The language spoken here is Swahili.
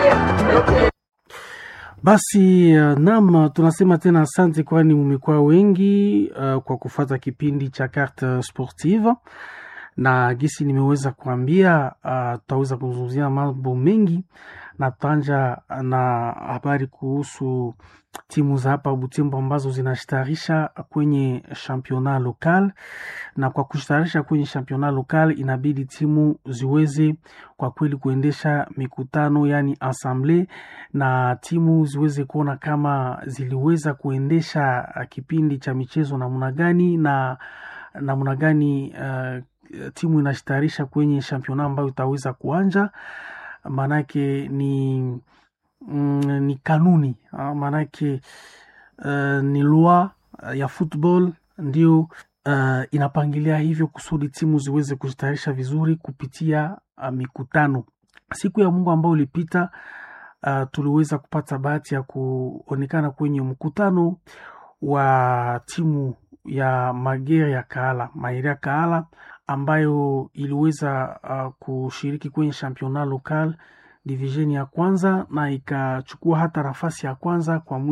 Basi uh, nam tunasema tena asante, kwani umekuwa wengi uh, kwa kufata kipindi cha Carte Sportive na gisi nimeweza kuambia, uh, tutaweza kuzungumzia mambo mengi na tanja na habari kuhusu timu za hapa Butembo ambazo zinashtarisha kwenye championnat local, na kwa kushtarisha kwenye championnat local inabidi timu ziweze kwa kweli kuendesha mikutano yani assemble, na timu ziweze kuona kama ziliweza kuendesha kipindi cha michezo namna gani na namna gani uh, timu inashtarisha kwenye championnat ambayo itaweza kuanja maanake ni mm, ni kanuni maanake uh, ni lua ya football ndio uh, inapangilia hivyo kusudi timu ziweze kujitayarisha vizuri kupitia uh, mikutano. Siku ya Mungu ambayo ilipita, uh, tuliweza kupata bahati ya kuonekana kwenye mkutano wa timu ya Magere ya Kaala, Maire ya Kaala ambayo iliweza uh, kushiriki kwenye championnat local division ya kwanza na ikachukua hata nafasi ya kwanza kwa